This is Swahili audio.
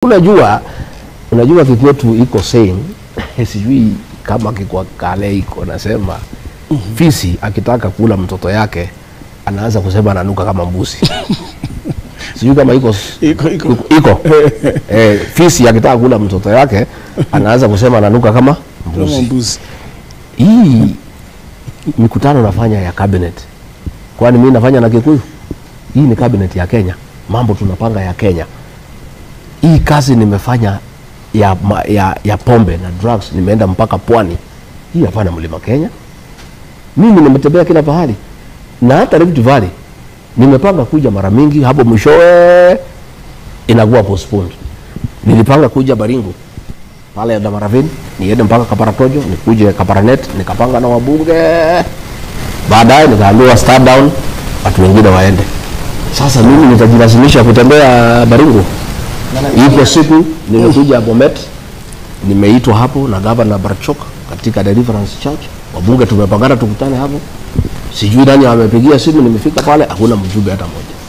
unajua unajua kikwetu iko saying sijui kama kikwa kale iko nasema fisi akitaka kula mtoto yake anaanza kusema ananuka kama mbuzi sijui kama iko Iko iko. iko eh, fisi akitaka kula mtoto yake anaanza kusema ananuka kama Kama mbuzi mbuzi. hii mikutano nafanya ya cabinet kwani mimi nafanya na kikuyu hii ni cabinet ya kenya mambo tunapanga ya kenya hii kazi nimefanya ya, ma- ya, ya pombe na drugs nimeenda mpaka pwani hii hapana mlima kenya mimi nimetembea kila pahali na hata Rift Valley nimepanga kuja mara mingi hapo mwishowe inakuwa postponed nilipanga kuja baringo pale ya Damaravini niende mpaka Kaparatojo nikuje Kaparanet nikapanga na wabunge baadaye nikaambiwa start down watu wengine waende sasa mimi nitajilazimisha kutembea Baringo ipo siku nimekuja Bomet nimeitwa hapo na gavana Barchok katika Deliverance Church wabunge tumepangana tukutane hapo sijui nani amepigia simu nimefika pale hakuna mjumbe hata moja